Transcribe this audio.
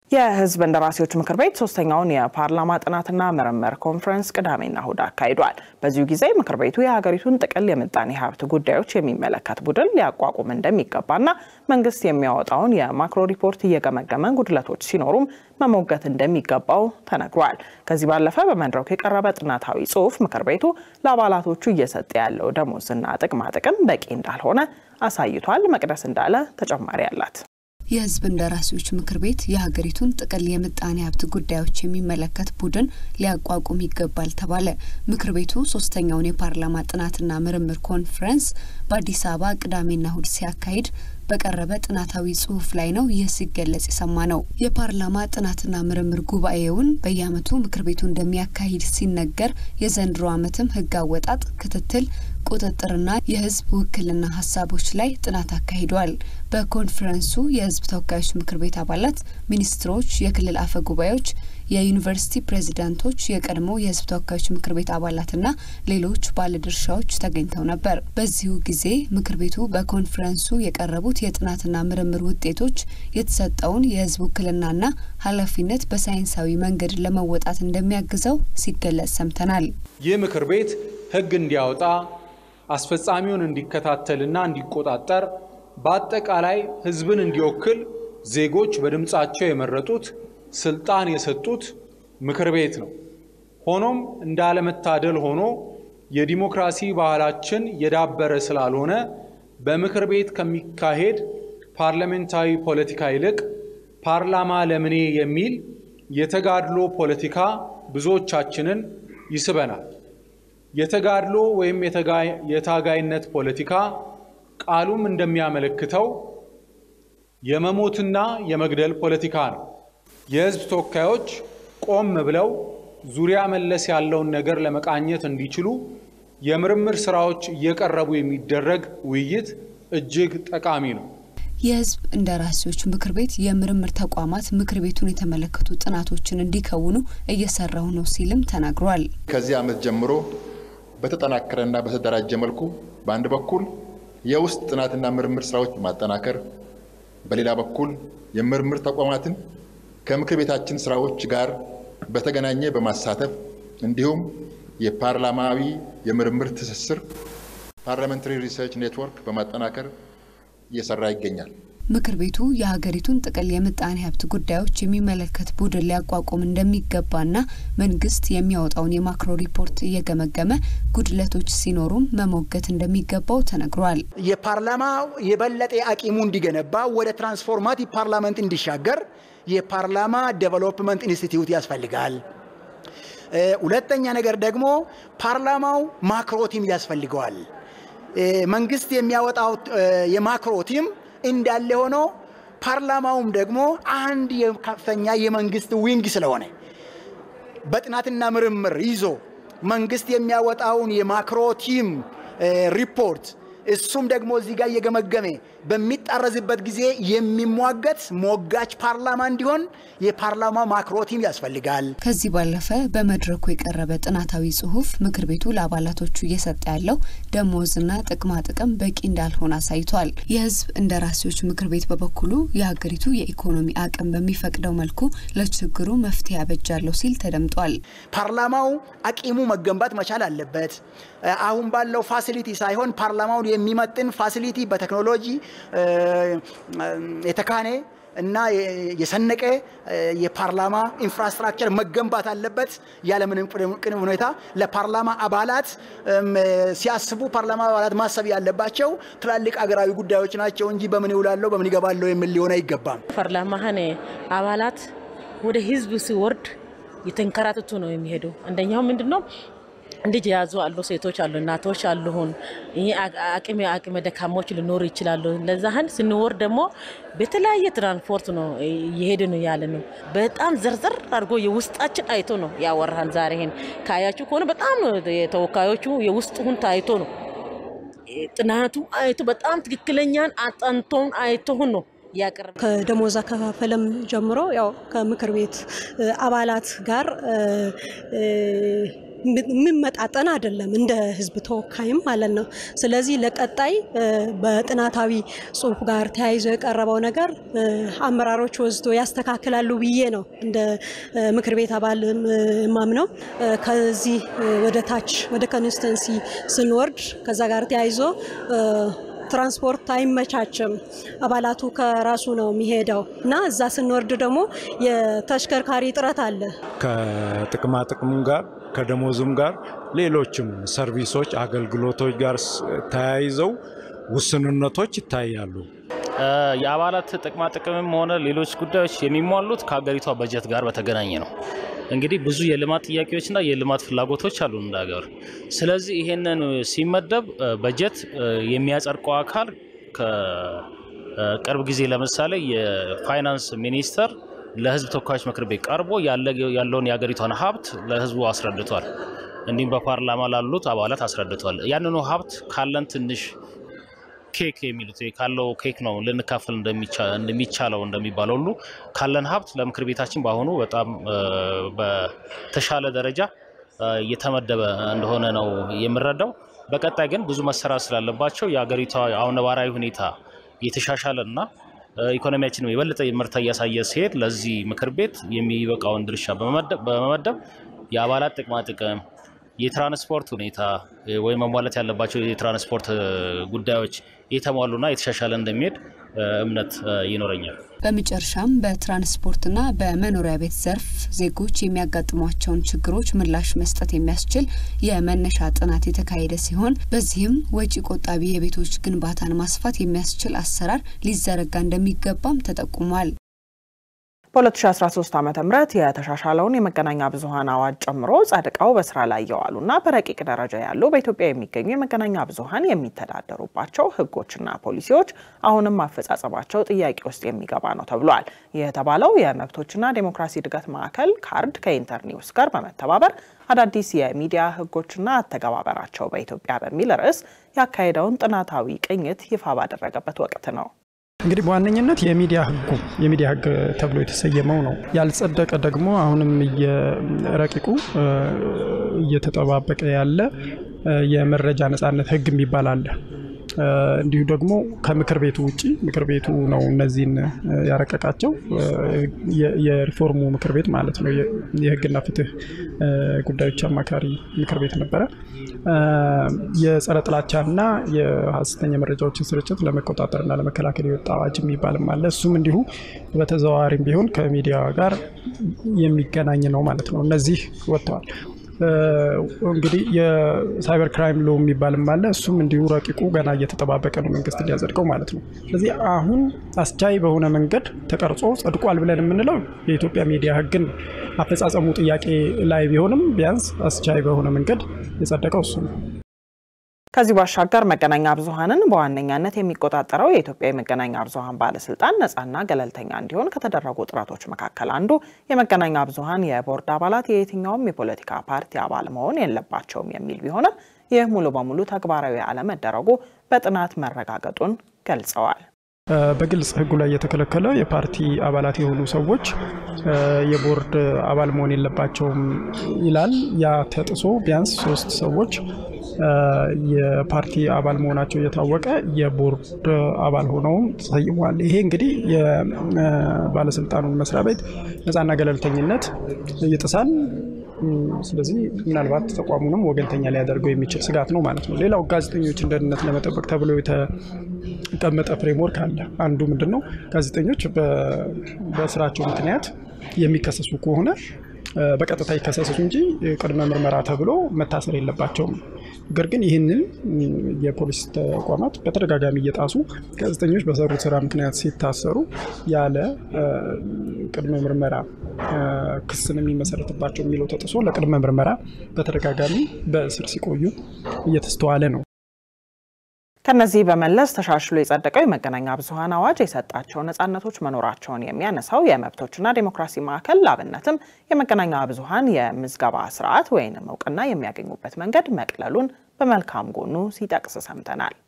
የህዝብ እንደራሴዎች ምክር ቤት ሶስተኛውን የፓርላማ ጥናትና ምርምር ኮንፈረንስ ቅዳሜና እሁድ አካሂዷል። በዚሁ ጊዜ ምክር ቤቱ የሀገሪቱን ጥቅል የምጣኔ ሀብት ጉዳዮች የሚመለከት ቡድን ሊያቋቁም እንደሚገባና መንግስት የሚያወጣውን የማክሮ ሪፖርት እየገመገመ ጉድለቶች ሲኖሩም መሞገት እንደሚገባው ተነግሯል። ከዚህ ባለፈ በመድረኩ የቀረበ ጥናታዊ ጽሁፍ ምክር ቤቱ ለአባላቶቹ እየሰጠ ያለው ደሞዝና ጥቅማ ጥቅም በቂ እንዳልሆነ አሳይቷል። መቅደስ እንዳለ ተጨማሪ አላት። የህዝብ እንደራሴዎች ምክር ቤት የሀገሪቱን ጥቅል የምጣኔ ሀብት ጉዳዮች የሚመለከት ቡድን ሊያቋቁም ይገባል ተባለ። ምክር ቤቱ ሶስተኛውን የፓርላማ ጥናትና ምርምር ኮንፈረንስ በአዲስ አበባ ቅዳሜና እሁድ ሲያካሂድ በቀረበ ጥናታዊ ጽሁፍ ላይ ነው ይህ ሲገለጽ የሰማ ነው። የፓርላማ ጥናትና ምርምር ጉባኤውን በየአመቱ ምክር ቤቱ እንደሚያካሂድ ሲነገር የዘንድሮ አመትም ህግ አወጣጥ፣ ክትትል፣ ቁጥጥርና የህዝብ ውክልና ሀሳቦች ላይ ጥናት አካሂዷል። በኮንፈረንሱ የህዝብ ተወካዮች ምክር ቤት አባላት፣ ሚኒስትሮች፣ የክልል አፈ ጉባኤዎች፣ የዩኒቨርሲቲ ፕሬዚዳንቶች፣ የቀድሞ የህዝብ ተወካዮች ምክር ቤት አባላትና ሌሎች ባለድርሻዎች ተገኝተው ነበር። በዚሁ ጊዜ ምክር ቤቱ በኮንፈረንሱ የቀረቡት የጥናትና ምርምር ውጤቶች የተሰጠውን የህዝብ ውክልናና ኃላፊነት በሳይንሳዊ መንገድ ለመወጣት እንደሚያግዘው ሲገለጽ ሰምተናል። ይህ ምክር ቤት ህግ እንዲያወጣ አስፈጻሚውን እንዲከታተልና እንዲቆጣጠር በአጠቃላይ ህዝብን እንዲወክል ዜጎች በድምፃቸው የመረጡት ስልጣን የሰጡት ምክር ቤት ነው። ሆኖም እንዳለመታደል ሆኖ የዲሞክራሲ ባህላችን የዳበረ ስላልሆነ በምክር ቤት ከሚካሄድ ፓርላሜንታዊ ፖለቲካ ይልቅ ፓርላማ ለምኔ የሚል የተጋድሎ ፖለቲካ ብዙዎቻችንን ይስበናል። የተጋድሎ ወይም የታጋይነት ፖለቲካ ቃሉም እንደሚያመለክተው የመሞትና የመግደል ፖለቲካ ነው። የህዝብ ተወካዮች ቆም ብለው ዙሪያ መለስ ያለውን ነገር ለመቃኘት እንዲችሉ የምርምር ስራዎች እየቀረቡ የሚደረግ ውይይት እጅግ ጠቃሚ ነው። የህዝብ እንደራሴዎች ምክር ቤት የምርምር ተቋማት ምክር ቤቱን የተመለከቱ ጥናቶችን እንዲከውኑ እየሰራው ነው ሲልም ተናግሯል። ከዚህ ዓመት ጀምሮ በተጠናከረና በተደራጀ መልኩ በአንድ በኩል የውስጥ ጥናትና ምርምር ስራዎች ማጠናከር፣ በሌላ በኩል የምርምር ተቋማትን ከምክር ቤታችን ስራዎች ጋር በተገናኘ በማሳተፍ እንዲሁም የፓርላማዊ የምርምር ትስስር ፓርላሜንታሪ ሪሰርች ኔትወርክ በማጠናከር እየሰራ ይገኛል። ምክር ቤቱ የሀገሪቱን ጥቅል የምጣኔ ሀብት ጉዳዮች የሚመለከት ቡድን ሊያቋቁም እንደሚገባና መንግስት የሚያወጣውን የማክሮ ሪፖርት እየገመገመ ጉድለቶች ሲኖሩም መሞገት እንደሚገባው ተነግሯል። የፓርላማው የበለጠ አቂሙ እንዲገነባ ወደ ትራንስፎርማቲቭ ፓርላመንት እንዲሻገር የፓርላማ ዴቨሎፕመንት ኢንስቲትዩት ያስፈልጋል። ሁለተኛ ነገር ደግሞ ፓርላማው ማክሮ ቲም ያስፈልገዋል። መንግስት የሚያወጣው የማክሮ ቲም እንዳለ ሆኖ ፓርላማውም ደግሞ አንድ ከፍተኛ የመንግስት ዊንግ ስለሆነ በጥናትና ምርምር ይዞ መንግስት የሚያወጣውን የማክሮ ቲም ሪፖርት እሱም ደግሞ እዚህ ጋር እየገመገመ በሚጣረዝበት ጊዜ የሚሟገት ሞጋች ፓርላማ እንዲሆን የፓርላማ ማክሮ ቲም ያስፈልጋል። ከዚህ ባለፈ በመድረኩ የቀረበ ጥናታዊ ጽሁፍ ምክር ቤቱ ለአባላቶቹ እየሰጠ ያለው ደሞዝና ጥቅማ ጥቅም በቂ እንዳልሆነ አሳይቷል። የህዝብ እንደራሴዎች ምክር ቤት በበኩሉ የሀገሪቱ የኢኮኖሚ አቅም በሚፈቅደው መልኩ ለችግሩ መፍትሄ ያበጃለሁ ሲል ተደምጧል። ፓርላማው አቂሙ መገንባት መቻል አለበት። አሁን ባለው ፋሲሊቲ ሳይሆን ፓርላማውን የሚመጥን ፋሲሊቲ በቴክኖሎጂ የተካነ እና የሰነቀ የፓርላማ ኢንፍራስትራክቸር መገንባት አለበት። ያለምንም ቅድመ ሁኔታ ለፓርላማ አባላት ሲያስቡ ፓርላማ አባላት ማሰብ ያለባቸው ትላልቅ አገራዊ ጉዳዮች ናቸው እንጂ በምን ይውላለሁ በምን ይገባለሁ የሚል ሊሆን አይገባም። ፓርላማህን አባላት ወደ ህዝብ ሲወርድ የተንከራተቱ ነው የሚሄዱ። አንደኛው ምንድን ነው ልጅ የያዙ አሉ፣ ሴቶች አሉ፣ እናቶች አሉሁን አቅሜ አቅመ ደካሞች ሊኖሩ ይችላሉ። ለዛህን ስንወርድ ደግሞ በተለያየ ትራንስፖርት ነው እየሄድ ነው ያለ ነው። በጣም ዘርዘር አድርጎ የውስጣችን አይቶ ነው ያወራን። ዛሬ ይሄን ካያችሁ ከሆነ በጣም ነው የተወካዮቹ የውስጡን ታይቶ ነው ጥናቱ አይቶ በጣም ትክክለኛን አጠንቶን አይቶሁን ነው ያቀርብ ከደሞዝ አከፋፈለም ጀምሮ ያው ከምክር ቤት አባላት ጋር የሚመጣጠን አይደለም፣ እንደ ህዝብ ተወካይም ማለት ነው። ስለዚህ ለቀጣይ በጥናታዊ ጽሁፍ ጋር ተያይዞ የቀረበው ነገር አመራሮች ወስዶ ያስተካክላሉ ብዬ ነው እንደ ምክር ቤት አባል ማምነው። ከዚህ ወደ ታች ወደ ኮንስተንሲ ስንወርድ ከዛ ጋር ተያይዞ ትራንስፖርት አይመቻችም። አባላቱ ከራሱ ነው የሚሄደው እና እዛ ስንወርድ ደግሞ የተሽከርካሪ እጥረት አለ። ከጥቅማ ጥቅሙ ጋር ከደሞዝም ጋር ሌሎችም ሰርቪሶች፣ አገልግሎቶች ጋር ተያይዘው ውስንነቶች ይታያሉ። የአባላት ጥቅማ ጥቅምም ሆነ ሌሎች ጉዳዮች የሚሟሉት ከሀገሪቷ በጀት ጋር በተገናኘ ነው። እንግዲህ ብዙ የልማት ጥያቄዎችና የልማት ፍላጎቶች አሉ እንደ ሀገር። ስለዚህ ይሄንን ሲመደብ በጀት የሚያጸድቀው አካል ከቅርብ ጊዜ ለምሳሌ የፋይናንስ ሚኒስተር ለሕዝብ ተወካዮች ምክር ቤት ቀርቦ ያለውን የሀገሪቷን ሀብት ለሕዝቡ አስረድቷል። እንዲሁም በፓርላማ ላሉት አባላት አስረድቷል። ያንኑ ሀብት ካለን ትንሽ ኬክ የሚሉት ካለው ኬክ ነው ልንካፈል እንደሚቻለው እንደሚባለው ሁሉ ካለን ሀብት ለምክር ቤታችን በአሁኑ በጣም በተሻለ ደረጃ እየተመደበ እንደሆነ ነው የምረዳው። በቀጣይ ግን ብዙ መሰራት ስላለባቸው የሀገሪቷ አሁን ነባራዊ ሁኔታ የተሻሻለ እና ኢኮኖሚያችንም የበለጠ ምርታ እያሳየ ሲሄድ ለዚህ ምክር ቤት የሚበቃውን ድርሻ በመመደብ የአባላት ጥቅማ ጥቅም የትራንስፖርት ሁኔታ ወይም መሟላት ያለባቸው የትራንስፖርት ጉዳዮች የተሟሉና የተሻሻለ እንደሚሄድ እምነት ይኖረኛል። በመጨረሻም በትራንስፖርትና በመኖሪያ ቤት ዘርፍ ዜጎች የሚያጋጥሟቸውን ችግሮች ምላሽ መስጠት የሚያስችል የመነሻ ጥናት የተካሄደ ሲሆን በዚህም ወጪ ቆጣቢ የቤቶች ግንባታን ማስፋት የሚያስችል አሰራር ሊዘረጋ እንደሚገባም ተጠቁሟል። በ2013 ዓ ም የተሻሻለውን የመገናኛ ብዙኃን አዋጅ ጨምሮ ጸድቀው በስራ ላይ የዋሉና በረቂቅ ደረጃ ያሉ በኢትዮጵያ የሚገኙ የመገናኛ ብዙኃን የሚተዳደሩባቸው ሕጎችና ፖሊሲዎች አሁንም አፈጻጸማቸው ጥያቄ ውስጥ የሚገባ ነው ተብሏል። ይህ የተባለው የመብቶችና ዴሞክራሲ እድገት ማዕከል ካርድ ከኢንተርኒውስ ጋር በመተባበር አዳዲስ የሚዲያ ሕጎችና አተገባበራቸው በኢትዮጵያ በሚል ርዕስ ያካሄደውን ጥናታዊ ቅኝት ይፋ ባደረገበት ወቅት ነው። እንግዲህ በዋነኝነት የሚዲያ ህጉ የሚዲያ ህግ ተብሎ የተሰየመው ነው። ያልጸደቀ ደግሞ አሁንም ረቂቁ እየተጠባበቀ ያለ የመረጃ ነጻነት ህግ የሚባል አለ። እንዲሁ ደግሞ ከምክር ቤቱ ውጭ ምክር ቤቱ ነው እነዚህን ያረቀቃቸው የሪፎርሙ ምክር ቤት ማለት ነው። የህግና ፍትህ ጉዳዮች አማካሪ ምክር ቤት ነበረ። የጸረ ጥላቻና የሀሰተኛ መረጃዎችን ስርጭት ለመቆጣጠርና ለመከላከል የወጣ አዋጅ የሚባልም አለ። እሱም እንዲሁ በተዘዋዋሪም ቢሆን ከሚዲያ ጋር የሚገናኝ ነው ማለት ነው። እነዚህ ወጥተዋል። እንግዲህ የሳይበር ክራይም ሎ የሚባልም አለ። እሱም እንዲሁ ረቂቁ ገና እየተጠባበቀ ነው መንግስት እንዲያጸድቀው ማለት ነው። ስለዚህ አሁን አስቻይ በሆነ መንገድ ተቀርጾ ጸድቋል ብለን የምንለው የኢትዮጵያ ሚዲያ ህግን አፈጻጸሙ ጥያቄ ላይ ቢሆንም ቢያንስ አስቻይ በሆነ መንገድ የጸደቀው እሱ ነው። ከዚህ ባሻገር መገናኛ ብዙኃንን በዋነኛነት የሚቆጣጠረው የኢትዮጵያ የመገናኛ ብዙኃን ባለስልጣን ነፃና ገለልተኛ እንዲሆን ከተደረጉ ጥረቶች መካከል አንዱ የመገናኛ ብዙኃን የቦርድ አባላት የየትኛውም የፖለቲካ ፓርቲ አባል መሆን የለባቸውም የሚል ቢሆንም ይህ ሙሉ በሙሉ ተግባራዊ አለመደረጉ በጥናት መረጋገጡን ገልጸዋል። በግልጽ ህጉ ላይ የተከለከለ የፓርቲ አባላት የሆኑ ሰዎች የቦርድ አባል መሆን የለባቸውም ይላል። ያ ተጥሶ ቢያንስ ሶስት ሰዎች የፓርቲ አባል መሆናቸው እየታወቀ የቦርድ አባል ሆነውም ተሰይመዋል። ይሄ እንግዲህ የባለስልጣኑን መስሪያ ቤት ነፃና ገለልተኝነት ይጥሳል። ስለዚህ ምናልባት ተቋሙንም ወገንተኛ ሊያደርገው የሚችል ስጋት ነው ማለት ነው። ሌላው ጋዜጠኞችን ደህንነት ለመጠበቅ ተብሎ የተቀመጠ ፍሬምወርክ አለ። አንዱ ምንድን ነው ጋዜጠኞች በስራቸው ምክንያት የሚከሰሱ ከሆነ በቀጥታ ይከሰሱ እንጂ ቅድመ ምርመራ ተብሎ መታሰር የለባቸውም። ነገር ግን ይህንን የፖሊስ ተቋማት በተደጋጋሚ እየጣሱ ጋዜጠኞች በሰሩት ስራ ምክንያት ሲታሰሩ ያለ ቅድመ ምርመራ ክስን የሚመሰረትባቸው የሚለው ተጥሶ ለቅድመ ምርመራ በተደጋጋሚ በእስር ሲቆዩ እየተስተዋለ ነው። ከነዚህ በመለስ ተሻሽሎ የጸደቀው የመገናኛ ብዙኃን አዋጅ የሰጣቸው ነጻነቶች መኖራቸውን የሚያነሳው የመብቶችና ዴሞክራሲ ማዕከል ላብነትም የመገናኛ ብዙኃን የምዝገባ ስርዓት ወይንም እውቅና የሚያገኙበት መንገድ መቅለሉን በመልካም ጎኑ ሲጠቅስ ሰምተናል።